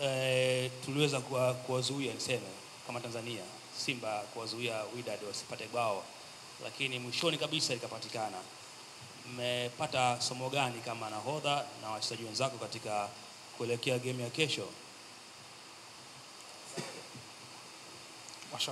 eh, tuliweza kuwa- kuwazuia niseme kama Tanzania Simba kuwazuia Wydad wasipate bao, lakini mwishoni kabisa likapatikana. Mmepata somo gani kama nahodha na wachezaji wenzako katika kuelekea game ya kesho? Masha.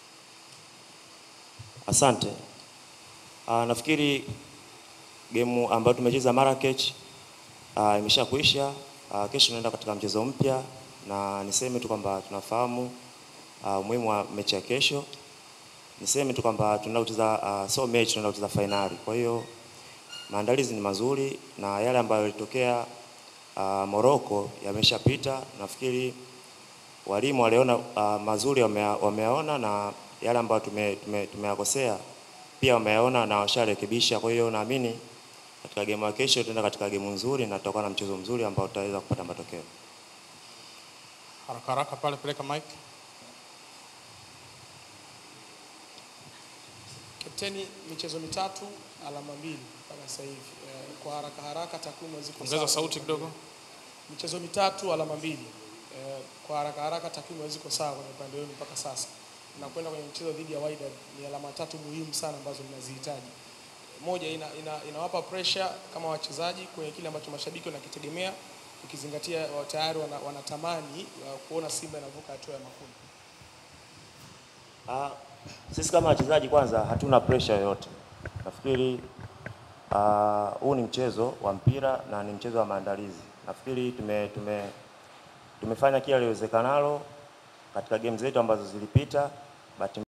Asante. Uh, nafikiri gemu ambayo tumecheza Marrakech uh, imesha kuisha. Uh, kesho tunaenda katika mchezo mpya, na niseme tu kwamba tunafahamu uh, umuhimu wa mechi ya kesho. Niseme tu kwamba tunaenda kucheza uh, so mechi, tunaenda kucheza fainali. Kwa hiyo maandalizi ni mazuri na yale ambayo yalitokea uh, Morocco yameshapita. Nafikiri walimu waliona uh, mazuri wamea- wameyaona na yale ambayo tume- tume- tumeyakosea pia wameyaona na washarekebisha. Kwa hiyo naamini katika gemu ya kesho tutaenda katika gemu nzuri na tutakuwa na mchezo mzuri ambao tutaweza kupata matokeo. Haraka haraka pale, peleka mic. Kapteni, michezo mitatu alama mbili mpaka sasa hivi. Eh, Kwa haraka haraka takwimu ziko Ongeza sawa. sauti kidogo. Michezo mitatu alama mbili. Eh, Kwa haraka haraka takwimu ziko sawa kwenye upande wenu mpaka sasa. Na kwenda kwenye mchezo dhidi ya Wydad ni alama tatu muhimu sana ambazo mnazihitaji. Moja ina, ina, inawapa pressure kama wachezaji kwenye kile ambacho mashabiki wanakitegemea ukizingatia wa- tayari wana, wanatamani uh, kuona Simba inavuka hatua ya makundi. Ah, sisi kama wachezaji kwanza hatuna pressure yoyote. Nafikiri ah, huu ni mchezo wa mpira na ni mchezo wa maandalizi. Nafikiri tume, tume, tumefanya kila liwezekanalo katika game zetu ambazo zilipita. Bahati